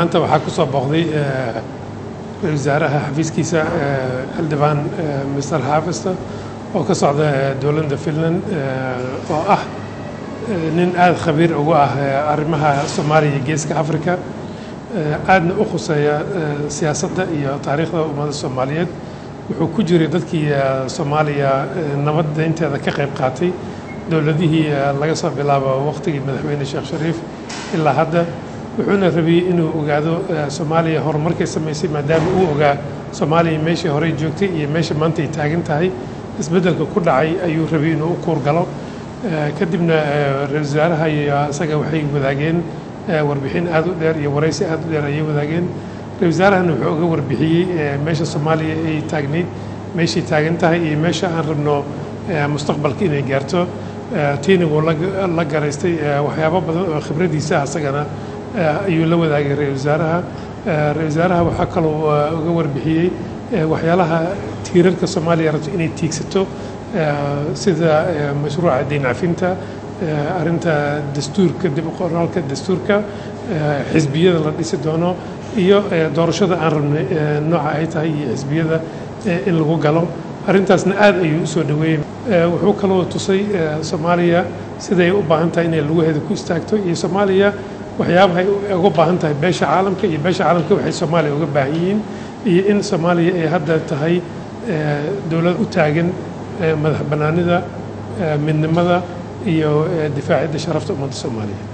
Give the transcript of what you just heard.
maanta waxaa ku soo booqday ra-isul wasaaraha xafiiskiisa xildhibaan mr xaafista oo ka socda dowladda finland oo ah nin aada khabiir ugu ah arrimaha soomaaliya iyo geeska africa aadna u khuseeya siyaasadda iyo taariikhda ummadda soomaaliyeed wuxuu ku jiray dadkii soomaaliya nabadda inteeda ka qayb qaatay dowladihii laga soo bilaabo waqtigii madaxweyne sheekh shariif ilaa hadda wuxuuna rabiyey inuu ogaado soomaaliya horumarkay samaysay maadaama uu ogaa soomaaliya meeshii horey joogtay iyo meesha maanta ay taagan tahay isbeddelka ku dhacay ayuu rabiyey inuu u kuurgalo kadibna ra-isul wasaaraha iyo isaga waxay wadaageen warbixin aada u dheer iyo waraysi aada u dheer ayay wadaageen ra-isul wasaarahana wuxuu uga warbixiyey meesha soomaaliya ay taagnayd meeshay taagan tahay iyo meesha aan rabno mustaqbalka inay gaarto tiina wuu la garaystay waxyaabo badan oo khibradiisa asagana ayuu la wadaagay ra-isul wasaaraha ra-isul wasaaraha waxaa kaloo uga warbixiyey waxyaalaha tiirarka soomaaliya rabto inay tiigsato sida mashruuca deyn cafinta arrinta dastuurka dib u qoraalka dastuurka xisbiyada la dhisi doono iyo doorashada aan rabnay nooca ay tahay iyo xisbiyada in lagu galo arrintaasna aad ayuu usoo dhaweeyey wuxuu kaloo tusay soomaaliya siday u baahan tahay inay lugaheeda ku istaagto iyo soomaaliya waxyaabahay uga baahan tahay beesha caalamka iyo beesha caalamka waxay soomaaliya uga baahan yihiin iyo in soomaaliya ay hadda tahay dowlad u taagan madax bannaanida midnimada iyo difaacidda sharafta ummadda soomaaliya